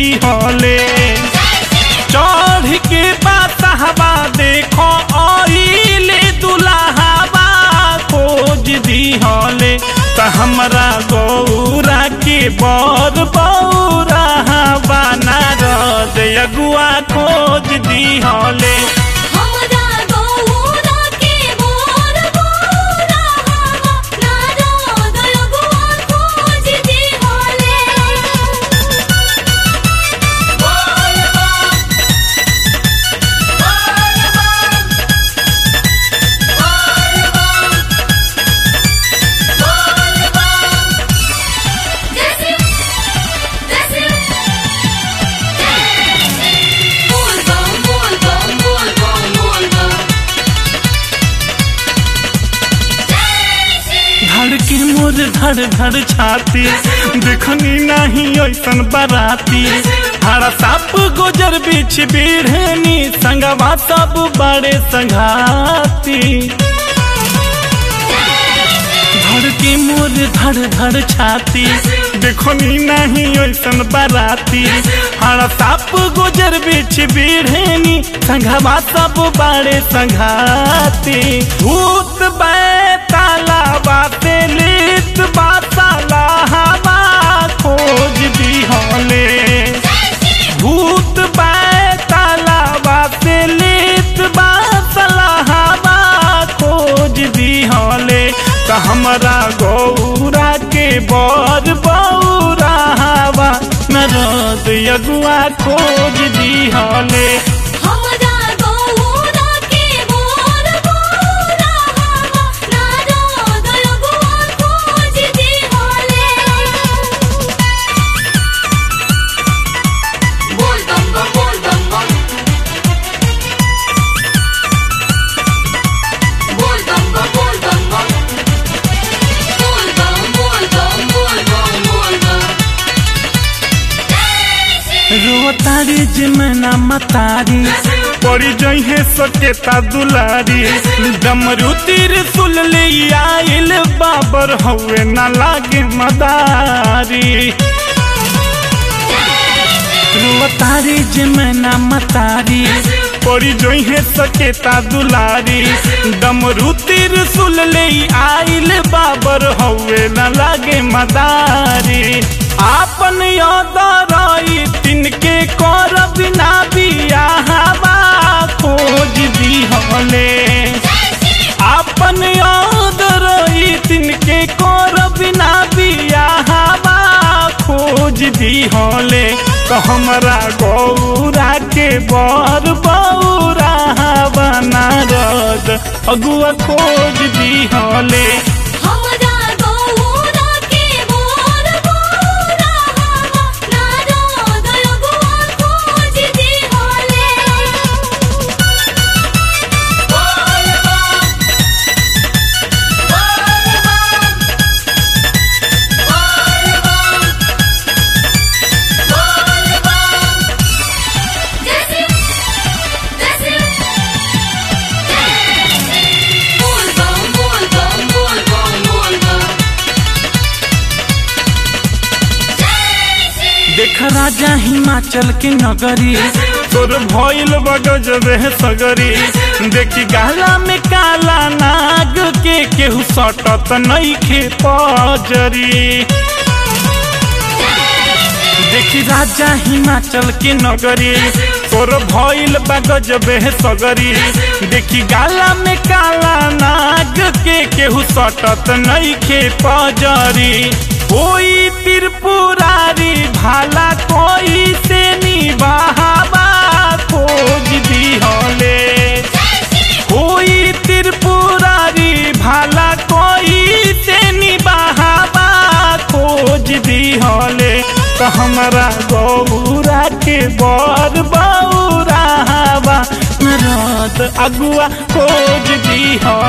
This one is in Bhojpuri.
दी हले चढ़ के बातहबा देखो आइले दुल्हावा खोज दी हले त हमरा गौरा के बर बौरा बना रद अगुआ खोज दी हले हमरा गौरा के मोर गौरा नारद अगुआ खोज दी होले बोल बम बोल बम बोल बम बोल बम धड़ के मोर धड़ धड़ छाती देखनी नहीं ऐसन बराती हरा साप गोजर बीच बीढ़नी संगवा सब बड़े संघाती धड़ के मोर धड़ धड़ छाती देखनी नहीं ऐसन बराती हरा साप गोजर बीच बीढ़नी संघवा सब बड़े संघाती भूत बैताला बाते लित बाताला हवा खोज दी होले भूत बैताला बाते लित बाताला हवा खोज दी होले त हमरा गौरा के बर बौरा हवा नरद अगुआ खोज दी होले हमरा गौरा के मोर गौरा नारद अगुआ खोज दी होले बोल बम बम बोल बम बम बोल बम बम बोल बम बम बोल बम बोल बम बोल बम बोल बम रोतारी जिमना मतारी पड़ी जइहे सकेता दुलारी डमरू तीर सुल ले आइल बाबर हवे ना लागे मदारी रोतारी जिमना मतारी पड़ी जइहे सकेता दुलारी डमरू तीर सुल ले आइल बाबर हवे ना लागे मदारी आपन यादराई तिनके कर बिना बियाहवा खोज दी हले आपन यादराई तिनके कर बिना बियाहवा खोज दी हले तो हमरा गौरा के बर बौरा बना रद अगुआ खोज दी हले हमरा गौरा के मोर गौरा नारद अगुआ खोज दी होले बोल बम बोल बम बोल बम बोल बम जैसे जैसे बोल बम बोल बम बोल बम बोल बम देख राजा हिमाचल के नगरी तोर भइल बगजबे सगरी देखी गाला में काला नाग के केहू सटत नइखे पजरी देखी राजा हिमाचल के नगरी तोर भइल बगजबे सगरी देखी गाला में काला नाग के केहू सटत नइखे पजरी कोई त्रिपुरारी भाला कोई से निबाहबा खोज दी हले कोई त्रिपुरारी भाला कोई से निबाहबा खोज दी हले तो हमरा गौरा के बर बौरा बा रत अगुआ खोज दी हले